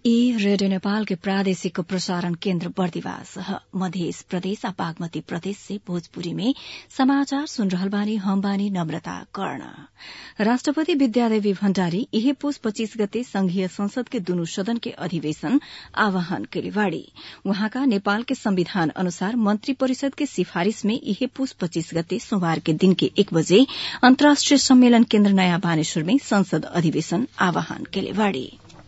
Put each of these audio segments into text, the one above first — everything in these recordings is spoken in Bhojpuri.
ई रेडियो नेपाल के प्रादेशिक प्रसारण केन्द्र बर्दिवास मध्य प्रदेश आ बागमती प्रदेश से भोजपुरी में समाचार सुन रहल बानी हम बानी नम्रता कर्ण राष्ट्रपति विद्यादेवी भण्डारी इहे पुस पच्चीस गते संघीय संसद के दुनु सदन के अधिवेशन आह्वान कैले बाड़ी वहाँका नेपाल के संविधान अनुसार मन्त्री परिषद के सिफारिश में इहे पुस पच्चीस गते सोमबार के दिन के एक बजे अन्तर्राष्ट्रिय सम्मेलन केन्द्र नयाँ बानेश्वर में संसद अधिवेशन आह्वान कैले बाड़ी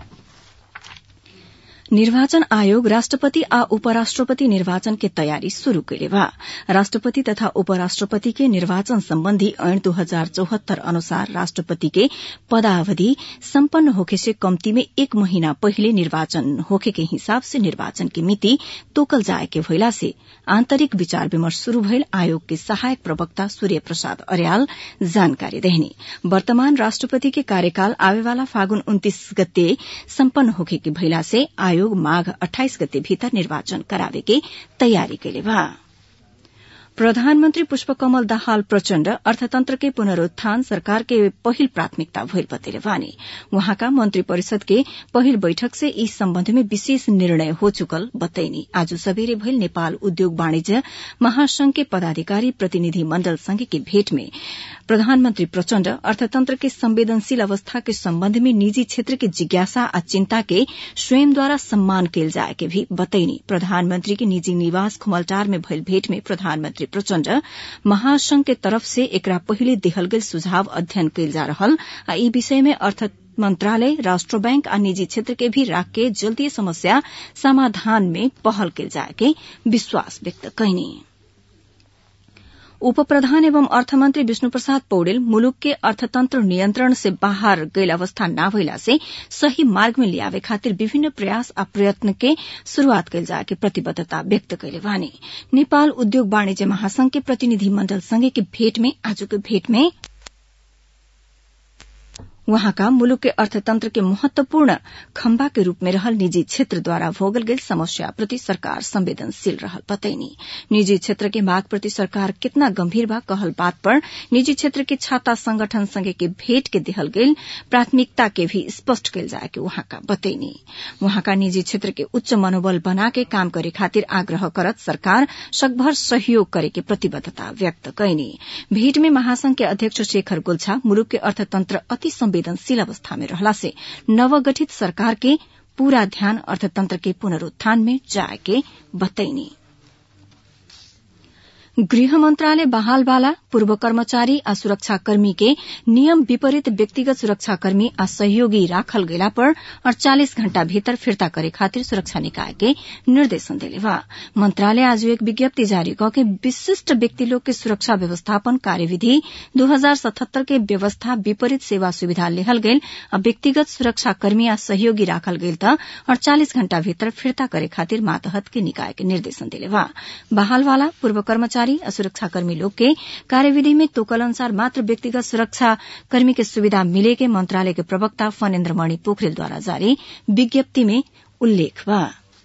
निर्वाचन आयोग राष्ट्रपति आ उपराष्ट्रपति निर्वाचन के तयारी शुरू कैले बा राष्ट्रपति तथा उपराष्ट्रपति के निर्वाचन सम्बन्धी ऐन दू हजार चौहत्तर अनुसार राष्ट्रपति के पदावधि सम्पन्न होखे से कम्ती में एक महीना पहिले निर्वाचन होखे के हिसाब से निर्वाचन की मिति तोकल जाए के भइला से आन्तरिक विचार विमर्श शुरू भइल आयोग के सहायक प्रवक्ता सूर्य प्रसाद अर्याल जानकारी देहनी वर्तमान राष्ट्रपति के कार्यकाल आवेवाला फागुन उन्तीस गते सम्पन्न होखे के भइला से आयोग माघ अठाइस गते भीतर निर्वाचन करावे के तयारी कैले बा प्रधानमन्त्री पुष्पकमल दाहाल प्रचण्ड अर्थतन्त्र के पुनरूत्थान सरकार के पहिल प्राथमिकता भइल बतेले बानी वहाँका मन्त्री परिषद के पहिल बैठक से इस सम्बन्ध में विशेष निर्णय हो चुकल बतैनी आज सबेरे भइल नेपाल उद्योग वाणिज्य महासंघ के पदाधिकारी प्रतिनिधि मण्डल संघ की भेट में प्रधानमन्त्री प्रचण्ड अर्थतन्त्र के संवेदनशील अवस्था के सम्बन्ध में निजी क्षेत्र के जिज्ञासा आ चिन्ता के स्वयंद्वारा सम्मान कैल जाए के भी बतैनी प्रधानमन्त्री के निजी निवास खुमलटार में भइल भेट में प्रधानमन्त्री प्रचण्ड महासंघ के तरफ से एकरा पहिले देहल गेल सुझाव अध्ययन कैल जा रहल आ ई विषय में अर्थ मंत्रालय राष्ट्र बैंक आ निजी क्षेत्र के भी राख के जल्दी समस्या समाधान में पहल कैल जाए के विश्वास व्यक्त कैनी उप प्रधान एवं अर्थमन्त्री विष्णु प्रसाद पौडेल मुलुक के अर्थतन्त्र नियन्त्रण से बाहर गैल अवस्था न भइला से सही मार्ग में लियावे खातिर विभिन्न प्रयास आ प्रयत्न के शुरूआत कैल जाए के प्रतिबद्धता व्यक्त कैले वानी नेपाल उद्योग वाणिज्य महासंघ के प्रतिनिधि मण्डल संगे के भेट में आजको भेट में वहाँका मुलुक के अर्थतन्त्र के महत्वपूर्ण खम्बा के रूप में रहल निजी क्षेत्रद्वारा भोगल गेल समस्या प्रति सरकार संवेदनशील रहल बतैनी निजी क्षेत्र के माग प्रति सरकार कितना गंभीर बा कहल बात पर निजी क्षेत्र के छाता संगठन संगे के भेट के देहल गेल प्राथमिकता के भी स्पष्ट कैल जाए के वहाँका बतैनी वहाँका निजी क्षेत्र के उच्च मनोबल बना के काम करे खातिर आग्रह करत सरकार सकभर सहयोग करे के प्रतिबद्धता व्यक्त कैनी भेट में महासंघ के अध्यक्ष शेखर गुल्छा मुलुक के अर्थतन्त्र अति संवेदनशील अवस्था में रहला से नवगठित सरकार के पूरा ध्यान अर्थतंत्र के पुनरूत्थान में जाए के बतैनी गृह मंत्रालय बहालवाला पूर्व कर्मचारी आ सुरक्षाकर्मी के नियम विपरीत व्यक्तिगत सुरक्षाकर्मी आ सहयोगी राखल गेला पर अड़चालिस घण्टा भीतर फिर्ता करे खातिर सुरक्षा निकाय के निर्देशन देले बा मंत्रालय आज एक विज्ञप्ति जारी क के विशिष्ट व्यक्ति लोग के सुरक्षा व्यवस्थापन कार्यविधि दू हजार सतहत्तर के व्यवस्था विपरीत सेवा सुविधा लेहल गेल आ व्यक्तिगत सुरक्षाकर्मी आ सहयोगी राखल गेल त अड़चालिस घण्टा भीतर फिर्ता करे खातिर मातहत के निकाय के निर्देशन देले बा बहालवाला पूर्व कर्मचारी कर्मचारी सुरक्षाकर्मी लोग के कार्यविधि में तोकल अनुसार मात्र व्यक्तिगत सुरक्षाकर्मी के सुविधा मिले के मंत्रालय के प्रवक्ता फनेन्द्र मणि पोखरेल द्वारा जारी विज्ञप्ति में उल्लेख बा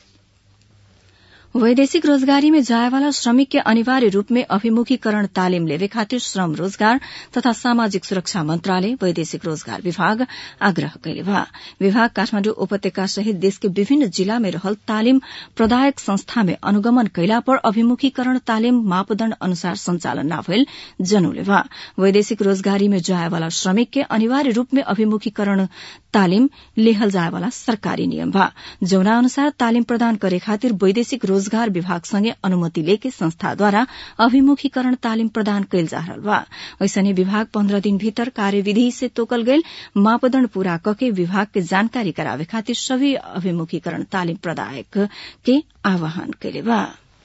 वैदेशिक रोजगारी में जायवाला श्रमिक के अनिवार्य रूप में अभिमुखीकरण तालिम लेवे खातिर श्रम रोजगार तथा सामाजिक सुरक्षा मंत्रालय वैदेशिक रोजगार विभाग आग्रह कैले बा विभाग काठमाडौँ उपत्यका सहित देश के विभिन्न जिला में रहल तालिम प्रदायक संस्था में अनुगमन कैला पर अभिमुखीकरण तालिम मापदण्ड अनुसार संचालन न भइल जनौले बा वैदेशिक रोजगारी में जायवाला श्रमिक के अनिवार्य रूप में अभिमुखीकरण तालिम लेहल जायवाला सरकारी नियम बा जौना अनुसार तालिम प्रदान करे खातिर वैदेशिक रोजगार विभाग संगे अनुमति लेके संस्थाद्वारा अभिमुखीकरण तालिम प्रदान कैल जा रहल बा ऐसने विभाग पन्ध्र दिन भीतर कार्यविधि से तोकल गईल मापदण्ड पूरा कके विभाग के जानकारी करावे खातिर सभी अभिमुखीकरण तालिम प्रदायक के आह्वान कैले बा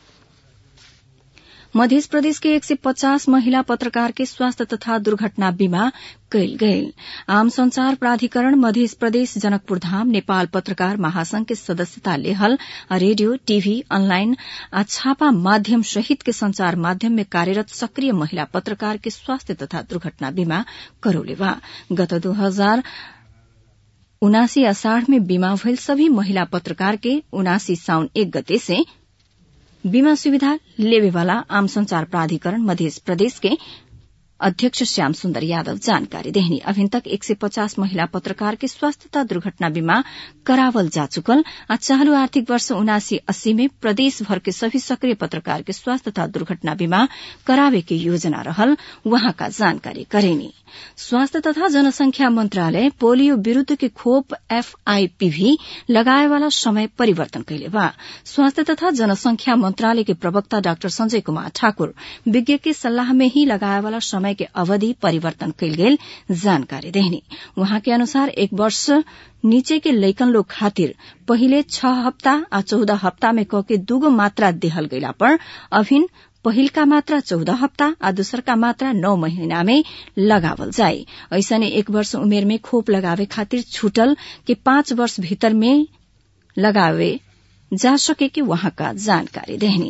मध्य प्रदेश के एक सय पचास महिला पत्रकार के स्वास्थ्य तथा दुर्घटना बीमा कैल गयल आम संचार प्राधिकरण मध्य प्रदेश जनकपुर धाम नेपाल पत्रकार महासंघ के सदस्यता लेहल रेडियो टीवी ऑनलाइन आ छापा माध्यम सहित के संचार माध्यम में कार्यरत सक्रिय महिला पत्रकार के स्वास्थ्य तथा दुर्घटना बीमा करौले बा गत दू हजार उनासी अषाढ़ में बीमा भइल सभी महिला पत्रकार के उनासी साउन एक गते से बीमा सुविधा लेवेवाला आम संचार प्राधिकरण मध्य प्रदेश के अध्यक्ष श्याम सुन्दर यादव जानकारी देहनी अभिन तक एक सय पचास महिला पत्रकार के स्वास्थ्य तथा दुर्घटना बीमा करावल जा चुकल आ चालू आर्थिक वर्ष उनासी अस्सी में प्रदेश भर के सभी सक्रिय पत्रकार के स्वास्थ्य तथा दुर्घटना बीमा करावे के योजना रहल वहाँका जानकारी करेनी स्वास्थ्य तथा जनसंख्या मन्त्रालय पोलियो विरूद्ध के खोप एफआईपीभी लगाएवाला समय परिवर्तन कैले बा स्वास्थ्य तथा जनसंख्या मन्त्रालय के प्रवक्ता डाक्टर संजय कुमार ठाकुर विज्ञ के सल्लाह में ही लगाएवाला समय के अवधि परिवर्तन कैल गेल जानकारी देहनी वहाँ के अनुसार एक वर्ष नीचे के लैकन लोग खातिर पहिले छह हप्ता आ चौदह हप्ता में क के दूगो मात्रा देहल गइला पर अभिन पहिलका मात्रा चौध हप्ता आ दोसरका मात्रा नौ महीना में लगावल जाए ऐसने एक वर्ष उमेर में खोप लगावे खातिर छूटल के पाँच वर्ष भीतर में लगावे जा सके कि वहाँका जानकारी देहनी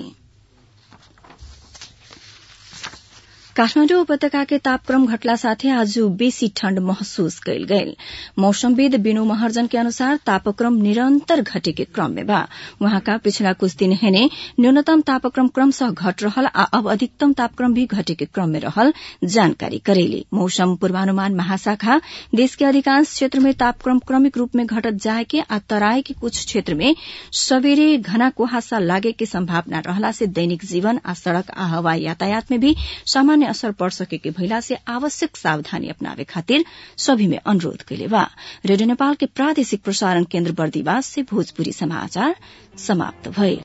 काठमाडौँ उपत्यका के तापक्रम घटला साथै आज बेसी ठण्ड महसुस कैल गयल मौसमविद बिनु महर्जन के अनुसार तापक्रम निरन्तर घटेके क्रम में बा वहाँका पिछला कुछ दिन हेने न्यूनतम तापक्रम क्रमशः घट रहल आ अब अधिकतम तापक्रम भी घटेके क्रम में रहल जानकारी करेली मौसम पूर्वानुमान महाशाखा देश के अधिकांश क्षेत्र में तापक्रम क्रमिक रूप में घटत जाए के आ तराई के कुछ क्षेत्र में सवेरे घना कुहासा लागे के संभावना रहला से दैनिक जीवन आ सड़क आ हवाई यातायात में भी सामान्य असर पड़ सके के भइला से आवश्यक सावधानी अपनावे खातिर सभी में अनुरोध कैले बा रेडियो नेपाल के प्रादेशिक प्रसारण केन्द्र बर्दीवास से भोजपुरी समाचार समाप्त भए